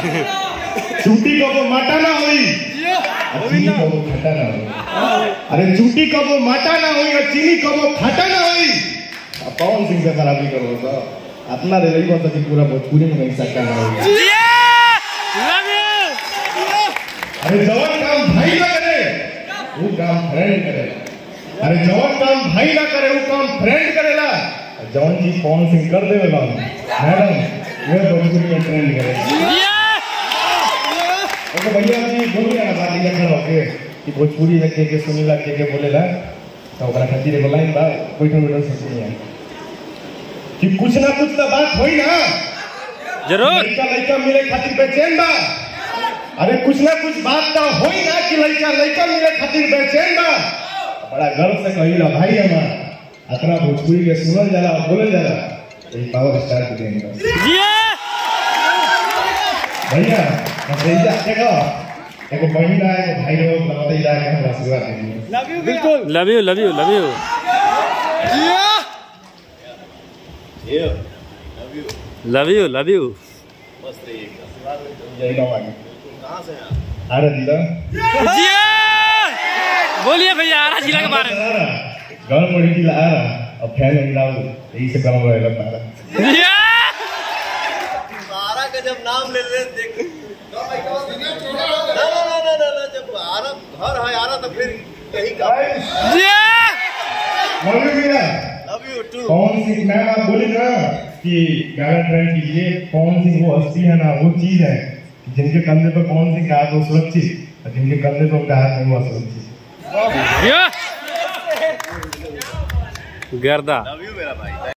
चूटी कबो माटा ना होई और चीनी कबो खट्टा ना होई अरे चूटी कबो माटा ना होई और चीनी कबो खट्टा ना होई अब कौन सिंह से खराबी करो तो अपना रे रही बात कि पूरा भोजपुरी में नहीं सकता ना होई लव यू अरे जवान काम भाई ना करे वो काम फ्रेंड करे अरे जवान काम भाई ना करे वो काम फ्रेंड करेला और जवान जी कौन सिंह कर देवे काम मैडम ये भोजपुरी में ट्रेंड करे तो भैया जी बोलिए ना बात ये खड़ा होके कि भोजपुरी में के के सुनीला के के बोलेला तो ओकरा खातिर एगो लाइन बा बैठो बैठो से सुनिए कि कुछ ना कुछ तो बात होई ना जरूर लड़का लड़का मिले खातिर बेचैन बा अरे कुछ ना कुछ बात तो होई ना कि लड़का लड़का मिले खातिर बेचैन बा बड़ा गर्व से कहिला भाई हमार अतना भोजपुरी के सुनल जाला बोलल जाला यही पावर स्टार के देन बा जिया भैया हम भैया देखो एगो बहिना एगो भाई लोग लगाते जा के हमरा आशीर्वाद दीजिए बिल्कुल love you love you love you love you love you जय बाबा की आ रहा दीदा जिया बोलिए भैया आरा जिला के बारे में गाँव बड़ी की आ रहा और फैन नहीं लाओ यही से गाँव रहेगा पारा जिया बारह का जब नाम ले ले देख ना ना ना ना ना ना जब आरा घर है आरा तो फिर यही का जिया मम्मी भैया लव यू टू कौन सी मैम आप बोले ना कि गाना ट्रेंड कीजिए कौन सी वो हस्ती है ना वो चीज है कि जिनके कंधे पर कौन सी हाथ हो सुरक्षित और जिनके कंधे पर उनका हाथ नहीं हुआ सुरक्षित जिया गर्दा लव यू मेरा भाई